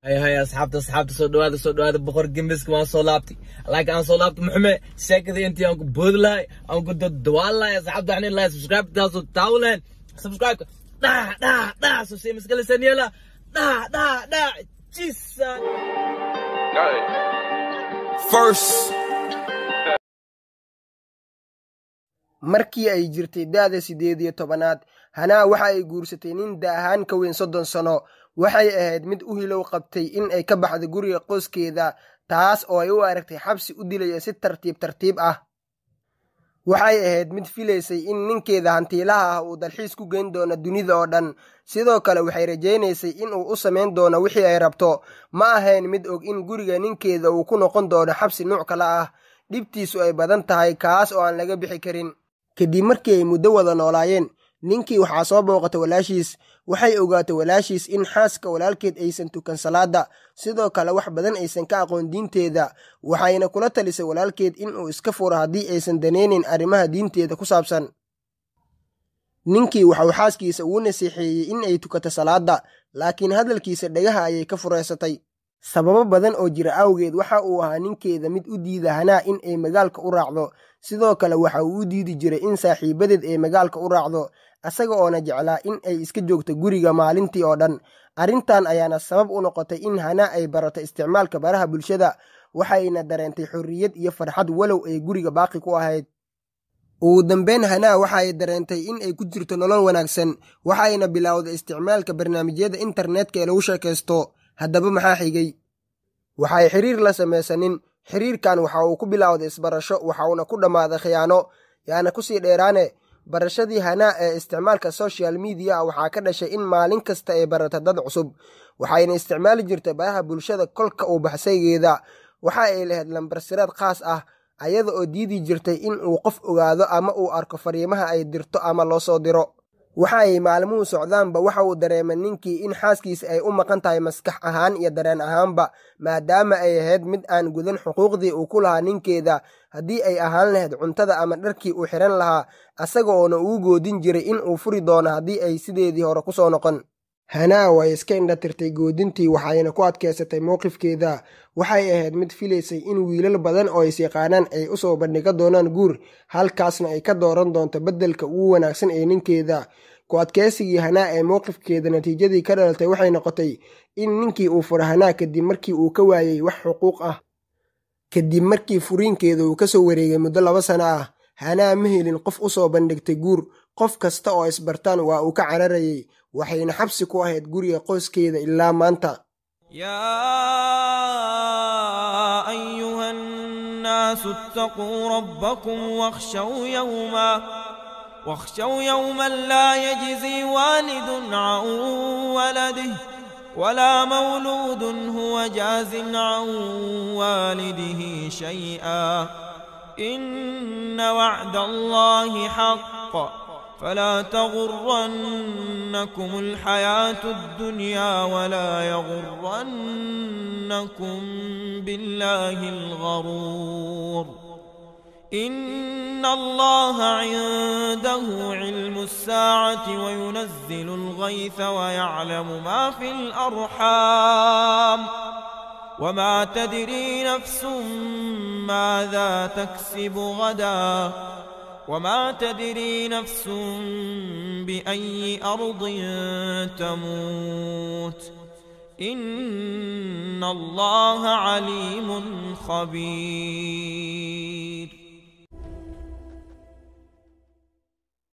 hay hay asxaabta asxaabta soo dhawaada soo dhawaada boqor gembiska waan soo laabtay laakiin aan soo laabtay muxume sheekadii intii aan ku boodi lahay aan ku dadawaan lahay asxaabta waxaan ilahay subscribe taasoo taawo lahayn subscribe dhac dhac dhac soo sii maskalisan yeela dhac dhac dhac jisa First. markii ay jirtay da'da siddeed iyo tobanaad hanaa waxa ay guursatay nin da ahaan ka weyn soddon sano waxay ahayd mid u hilow qabtay in ay ka baxdo guriga qoyskeeda taas oo ay u aragtay xabsi u dilaya si tartiib tartiib ah waxay ahayd mid filaysay in ninkeeda hantiilaha ah uu dalxiis ku geyn doono dunida oo dhan sidoo kale waxay rajaynaysay in uu u samayn doono wixii ay rabto ma ahayn mid og in guriga ninkeeda uu ku noqon doono xabsi nuuc kale ah dhibtiisu ay badan tahay kaas oo aan laga bixi karin kadib markii ay muddo wada noolaayeen ninkii waxaa soo booqatay walaashiis waxay ogaatay walaashiis in xaaska walaalkeed aysan tukan salaada sidoo kale wax badan aysan ka aqoon diinteeda waxayna kula talisay walaalkeed in uu iska furo haddii aysan danaynayn arrimaha diinteeda ku saabsan ninkii waxauu xaaskiisa ugu nasiixeeyey in ay tukato salaada laakiin hadalkiisa dhagaha ayay ka fureysatay sababo badan oo jira awgeed waxa uu ahaa ninkeeda mid u diida hanaa in ay magaalka u raacdo sidoo kale waxa uu u diidi jiray in saaxiibadeed ay magaalka u raacdo asaga oona jeclaa in ay iska joogto guriga maalintii oo dhan arrintan ayaana sabab u noqotay in hanaa ay barato isticmaalka baraha bulshada waxayna dareentay xorriyad iyo farxad walow ay guriga baaqi ku ahayd ugu dambeyn hanaa waxa ay dareentay in ay ku jirto nolol wanaagsan waxayna bilowday isticmaalka barnaamijyada internetka ee lagu sheekaysto haddaba maxaa xigay waxay xiriir la samaysanin xiriirkan waxa uu ku bilowday isbarasho waxauna ku dhammaaday khiyaano yaana kusii dheeraane barashadii hanaa ee isticmaalka social media waxaa ka dhashay in maalin kasta ay barata dad cusub waxayna isticmaali jirtay baraha bulshada kolka uu baxsaygeeda waxa ay lahayd lambarsiraad khaas ah ayada oo diidi jirtay in uu qof ogaado ama uu arko fariimaha ay dirto ama loo soo diro waxa ay maalmuhu socdaanba waxa uu dareemay ninkii in xaaskiisa ay u maqan tahay maskax ahaan iyo dareen ahaanba maadaama ay ahayd mid aan gudan xuquuqdii uu ku lahaa ninkeeda haddii ay ahaan lahayd cuntada ama dharkii uu xihan lahaa asaga oona uu goodin jiray in uu furi doono haddii ay sideedii hore ku soo noqon hanaa way iska indhatirtay goodintii waxayna ku adkaysatay mowqifkeeda waxay ahayd mid filaysay in wiilal badan oo is yaqaanaan ay u soo bandhiga doonaan guur halkaasna ay ka dooran doonto beddelka ugu wanaagsan ee ninkeeda ku adkaysigii hanaa ee mowqifkeeda natiijadii ka dhalatay waxay noqotay in ninkii uu furo hanaa kadib markii uu ka waayey wax xuquuq ah kadib markii furiinkeeda uu ka soo wareegay muddo laba sano ah hanaa ma helin qof u soo bandhigtay guur qof kasta oo isbartaan waa uu ka cararayay waxayna xabsi ku ahayd guriga qoyskeeda ilaa maanta يا أيها الناس اتقوا ربكم واخشوا يوما واخشوا يوما لا يجزي والد عن ولده ولا مولود هو جاز عن والده شيئا إن وعد الله حق فلا تغرنكم الحياة الدنيا ولا يغرنكم بالله الغرور إن الله عنده علم الساعة وينزل الغيث ويعلم ما في الأرحام وما تدري نفس ماذا تكسب غداً وما تدري نفس بأي أرض تموت إن الله عليم خبير